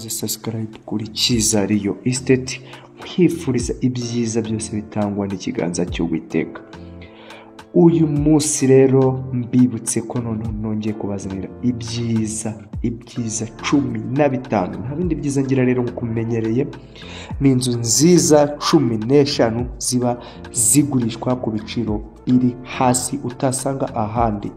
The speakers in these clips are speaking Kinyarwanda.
subscribe kuri Kizariyo Estate mwifuriza ibyiza byose bitangwa n'ikiganza cy'Uwiteka uyu munsi rero mbibutse ko noneho nongeye kubazanira ibyiza ibyiza cumi na bitanu nta bindi byiza ngira rero nk'uko umenyereye ni inzu nziza cumi n'eshanu ziba zigurishwa ku biciro biri hasi utasanga ahandi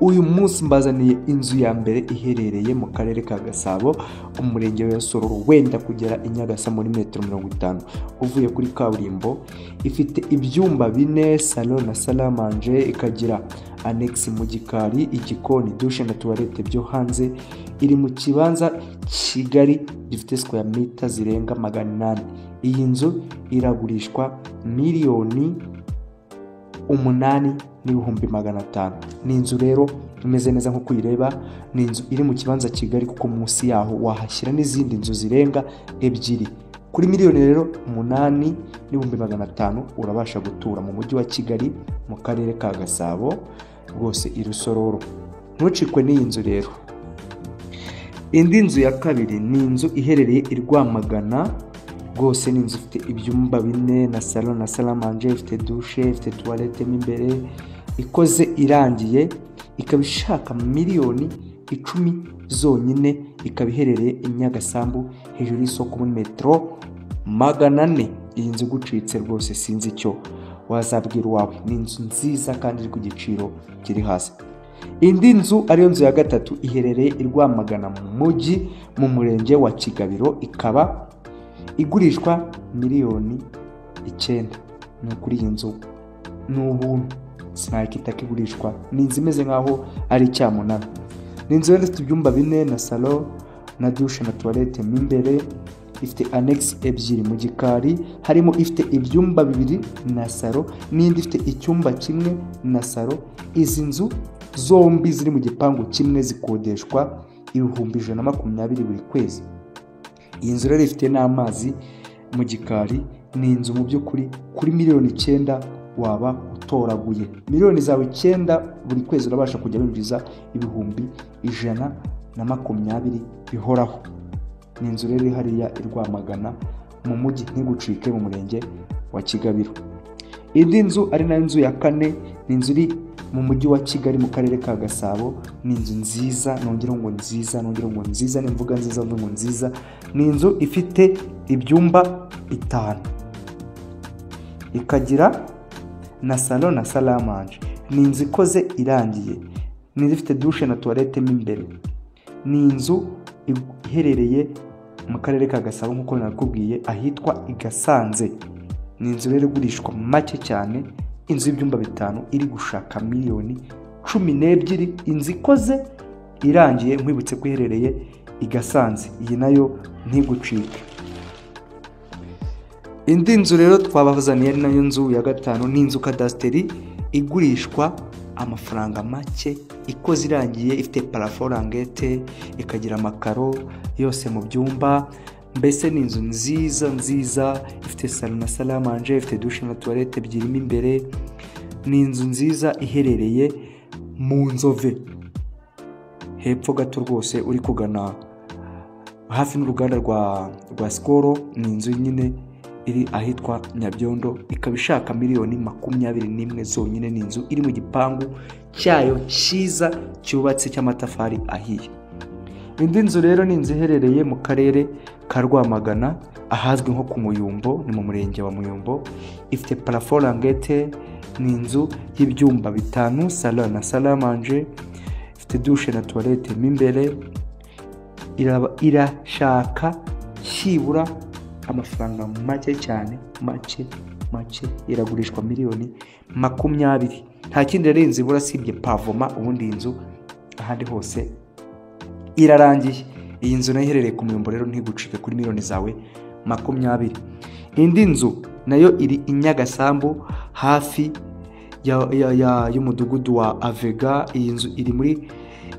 uyu munsi mbazaniye inzu ya mbere iherereye mu karere ka gasabo umurenge wa sororo wenda kugera i nyagasa muri metero mirongo itanu uvuye kuri kaburimbo ifite ibyumba bine salo na salamanje ikagira anegisi mu gikari igikoni dushe na tuwarete byo hanze iri mu kibanza kigali gifite sikweya mita zirenga magana inani iyi nzu iragurishwa miliyoni umunani n'ibihumbi magana atanu ni inzu rero imeze neza nk'uko uyireba ni inzu iri mu kibanza kigari kuko munsi yaho wahashyira n'izindi nzu zirenga ebyiri kuri miliyoni rero umunani n'ibihumbi magana atanu urabasha gutura mu mujyi wa kigali mu karere ka gasabo rwose irusororo ntucikwe n'iyi nzu rero indi nzu ya kabiri ni inzu iherereye i rwamagana rwose ni inzu ifite ibyumba bine na salo na salamanje ifite dushe ifite tuwarete mo imbere ikoze irangiye ikaba ishaka miliyoni icumi zonyine ikaba iherereye i nyagasambu hejuru y'isoko muri metero magana ane iyi nzu igucitse rwose sinzi icyo wazabwira uwawe ni inzu nziza kandi iri ku giciro kiri hasi indi nzu ariyo nzu ya gatatu iherereye i rwamagana mu mujyi mu murenge wa kigabiro ikaba igurishwa miliyoni icyenda ni ukuri iyi nzu ni ubuntu sinakita ko igurishwa ni inzu imeze nk'aho ari icyamunara ni inzu rero ifite ibyumba bine na salo na dushe na tuwarete mo imbere ifite anegisi ebyiri mu gikari harimo ifite ibyumba bibiri na salo n'indi ifite icyumba kimwe na salo izi nzu zombi ziri mu gipangu kimwe zikodeshwa ibihumbi ijana na makumyabiri buri kwezi iyi nzu rero ifite n'amazi mu gikari ni inzu mu by'ukuri kuri miliyoni icyenda waba utoraguye miliyoni zawe icyenda buri kwezi urabasha kujya winjiza ibihumbi ijana na makumyabiri bihoraho ni inzu rero iri hariya i Rwamagana mu mujyi ntigucike mu murenge wa kigabiro indi nzu ari nayo nzu ya kane ni inzu iri mu mujyi wa kigali mu karere ka gasabo ni inzu nziza nongera ngo nziza nongera ngo nziza ni imvuga nziza mvuga ngo nziza ni inzu ifite ibyumba bitanu ikagira na salo na salamanje ni inzu ikoze irangiye ni inzu ifite dushe na tuwarete mo imbere ni inzu iherereye mu karere ka gasabo nk'uko nakubwiye ahitwa i gasanze ni inzu rero igurishwa make cyane inzu y'ibyumba bitanu iri gushaka miliyoni cumi n'ebyiri inzu ikoze irangiye nkwibutse ko iherereye i gasanze iyi nayo ntigucike indi nzu rero twabazaniye ari nayo nzu ya gatanu ni inzu kadasiteri igurishwa amafaranga make ikoze irangiye ifite parafo rangete ikagira amakaro yose mu byumba mbese ni inzu nziza nziza ifite salo na salamanje ifite dushe na tuwarete ebyiri mo imbere ni inzu nziza iherereye mu nzove hepfo gato rwose uri kugana hafi n'uruganda rwa rwa sikoro ni inzu nyine iri ahitwa nyabyondo ikaba ishaka miliyoni makumyabiri n'imwe zonyine ni inzu iri mu gipangu cyayo cyiza cyubatse cy'amatafari ahiye indi nzu rero ni inzu iherereye mu karere ka rwamagana ahazwi nko ku muyumbo ni mu murenge wa muyumbo ifite parafo rangete ni inzu y'ibyumba bitanu salo na salamanje ifite dushe na tuwarete mo imbere irashaka cyibura amafaranga make cyane make make iragurishwa miliyoni makumyabiri nta kindi rero inzu ibura sibye pavoma ubundi iyi nzu ahandi hose irarangiye iyi nzu nayo iherereye ku muyumbo rero ntigucike kuri miliyoni zawe makumyabiri indi nzu nayo iri i nyagasambu hafi y'umudugudu wa avega iyi nzu iri muri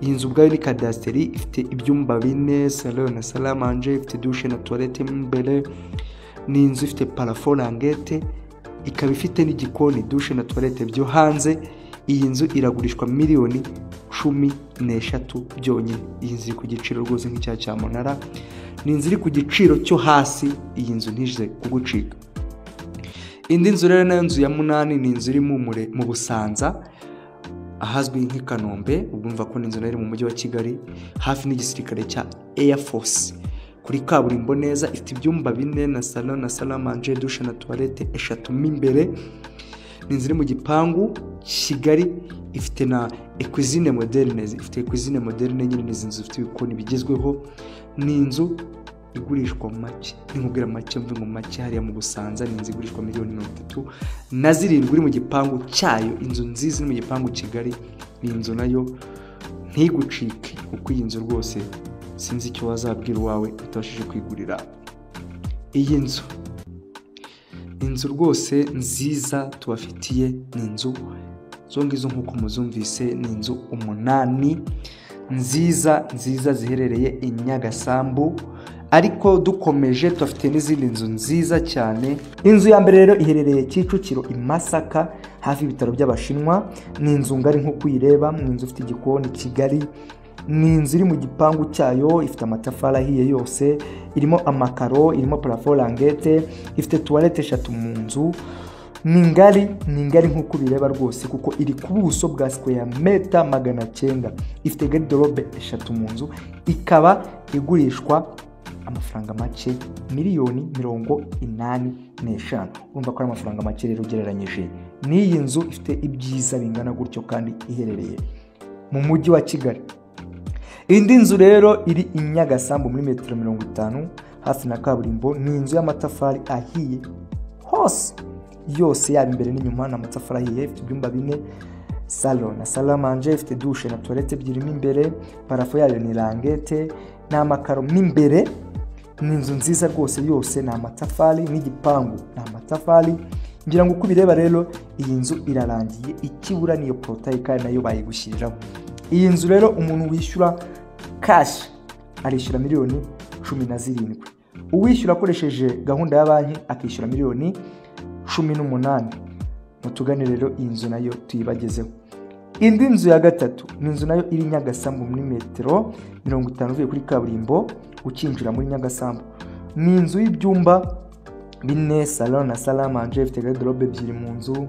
iyi nzu ubwayo ni kadasiteri ifite ibyumba bine salo na salamanje ifite dushe na tuwarete mo imbere ni inzu ifite parafo rangete ikaba ifite n'igikoni dushe na tuwarete byo hanze iyi nzu iragurishwa miliyoni cumi n'eshatu byonyine iyi nzu iri ku giciro rwose nk'icya cyamunara ni inzu iri ku giciro cyo hasi iyi nzu ntize kugucika indi nzu rero nayo nzu ya munani ni inzu iri mu Mure- mu busanza ahazwi nk'i kanombe urumva ko ni inzu nayo iri mu mujyi wa kigali hafi n'igisirikare cya air force kuri kaburimbo neza ifite ibyumba bine na salo na salamanje dushe na tuwarete eshatu mo imbere ni inzu iri mu gipangu kigali ifite na ekwizine moderne ifite ekwizine moderne nyine ni izi nzu zifite ibikoni bigezweho ni inzu igurishwa make nkubwira make mve mu make hariya mu busanza ni inzu igurishwa miliyoni mirongo itatu na zirindwi iri mu gipangu cyayo inzu nziza iri mu gipangu kigali ni inzu nayo ntigucike kuko iyi nzu rwose sinzi icyo wazabwira uwawe utabashije kwigurira iyi nzu inzu rwose nziza tubafitiye ni inzu izo ngizo nk'uko muzumvise ni inzu umunani nziza nziza ziherereye i nyagasambu ariko dukomeje tubafite n'izindi nzu nziza cyane inzu ya mbere rero iherereye kicukiro i masaka hafi y'ibitaro by'abashinwa ni inzu ngari nk'uko uyireba ni inzu ifite igikoni kigari ni inzu iri mu gipangu cyayo ifite amatafari ahiye yose irimo amakaro irimo parafo rangete ifite tuwarete eshatu mu nzu ni ngari ni ngari nk'uko ubireba rwose kuko iri ku buso bwa sikweya meta magana cyenda ifite garidorobe eshatu mu nzu ikaba igurishwa amafaranga make miliyoni mirongo inani n'eshanu urumva ko ari amafaranga make rero ugereranyije n'iyi nzu ifite ibyiza bingana gutyo kandi iherereye mu mujyi wa kigali indi nzu rero iri i nyagasambu muri metero mirongo itanu hafi na kaburimbo ni inzu y'amatafari ahiye hose yose yaba imbere n'inyuma ni amatafari ahiye ifite ibyumba bine salo na salamanje ifite dushe na tuwarete ebyiri mo imbere parafo yayo ni rangete ni amakaro mo imbere ni inzu nziza rwose yose ni amatafari n'igipangu ni amatafari ngira ngo uko ubireba rero iyi nzu irarangiye ikibura niyo porotayi kandi nayo bayigushyiriraho iyi nzu rero umuntu wishyura kashi arishyura miliyoni cumi na zirindwi uwishyura akoresheje gahunda ya banki akishyura miliyoni cumi n'umunani mutugane rero iyi nzu nayo tuyibagezeho indi nzu ya gatatu ni inzu nayo iri nyagasambu muri metero mirongo itanu uvuye kuri kaburimbo ukinjira muri nyagasambu ni inzu y'ibyumba bine salo na salamanje ifite garderobe ebyiri mu nzu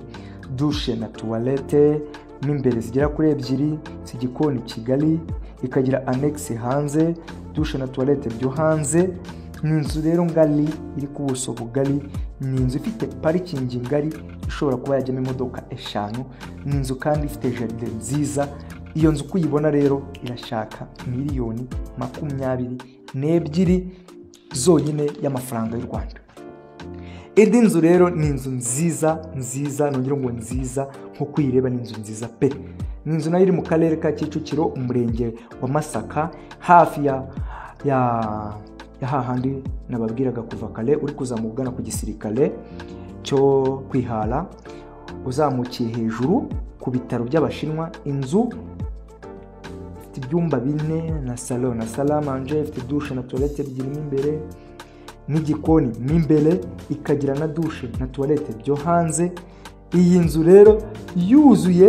dushe na tuwarete mo imbere zigera kuri ebyiri z'igikoni kigali ikagira anegisi hanze dushe na tuwarete byo hanze ni inzu rero ngari iri ku buso bugari ni inzu ifite parikingi ngari ishobora kuba yajyamo imodoka eshanu ni inzu kandi ifite jaride nziza iyo nzu uko uyibona rero irashaka miliyoni makumyabiri n'ebyiri zonyine y'amafaranga y'u rwanda indi nzu rero ni inzu nziza nziza nongera ngo nziza nk'uko uyireba ni inzu nziza pe ni inzu nayo iri mu karere ka kicukiro umurenge wa masaka hafi ya ya ya hahandi nababwiraga kuva kare uri kuzamuka ugana ku gisirikare cyo kwihara uzamukiye hejuru ku bitaro by'abashinwa inzu ifite ibyumba bine na salo na salamanje ifite dushe na tuwarete ebyiri mo imbere n'igikoni mo imbere ikagira na dushe na tuwarete byo hanze iyi nzu rero yuzuye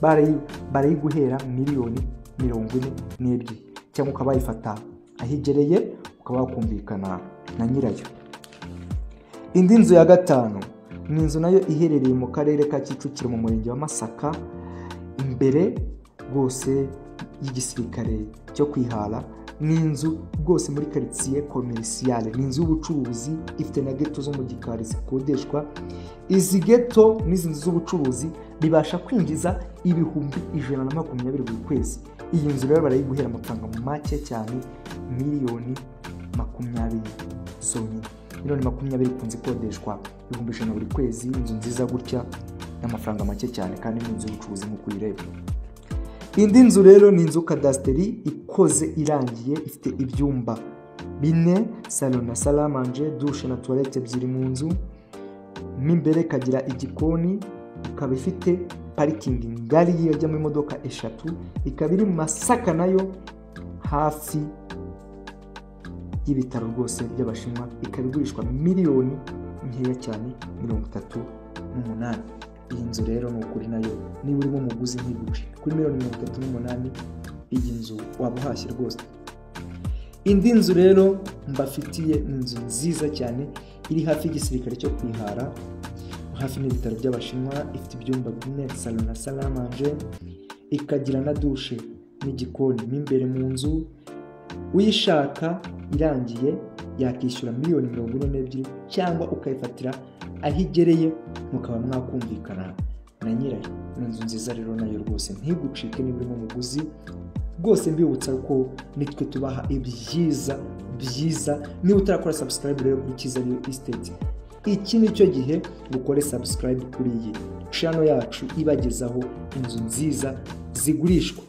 barayi- barayiguhera miliyoni mirongo ine n'ebyiri cyangwa ukaba wayifata aho igereye ukaba wakumvikana na nyirayo indi nzu ya gatanu ni inzu nayo iherereye mu karere ka kicukiro mu murenge wa masaka imbere rwose y'igisirikare cyo kwihara ni inzu rwose muri karitsiye komerisiyale ni inzu y'ubucuruzi ifite na geto zo mu gikari zikodeshwa izi geto n'izi nzu z'ubucuruzi bibasha kwinjiza ibihumbi ijana na makumyabiri buri kwezi iyi nzu rero barayiguhera amafaranga make cyane miliyoni makumyabiri zonyine miliyoni makumyabiri ikunze ikodeshwa ibihumbi ijana buri kwezi inzu nziza gutya n'amafaranga make cyane kandi ni inzu y'ubucuruzi nk'uko uyireba indi nzu rero ni inzu kadasiteri ikoze irangiye ifite ibyumba bine salo na salamanje dushe na tuwarete ebyiri mu nzu mo imbere ikagira igikoni ikaba ifite parikingi ngari yajyamo imodoka eshatu ikaba iri mu masaka nayo hafi y'ibitaro rwose by'abashinwa ikaba igurishwa miliyoni nkeya cyane mirongo itatu n'umunani iyi nzu rero ni ukuri nayo niba urimo umuguzi ntibugure kuri miliyoni mirongo itatu n'umunani iyi nzu waba uhashye rwose indi nzu rero mbafitiye ni inzu nziza cyane iri hafi y'igisirikare cyo kwihara hafi n'ibitaro by'abashinwa ifite ibyumba bine salo na salamanje ikagira na dushe n'igikoni mo imbere mu nzu uyishaka irangiye yakishyura miliyoni mirongo ine n'ebyiri cyangwa ukayifatira aho igereye mukaba mwakumvikana na nyirayo ni inzu nziza rero nayo rwose ntigucike niba urimo umuguzi rwose mbibutsa ko nitwe tubaha ibyiza byiza niba utarakora subscribe rero kuri cyiza riyo isiteti iki ni cyo gihe ukore subscribe kuri iyi channel yacu ibagezaho inzu nziza zigurishwa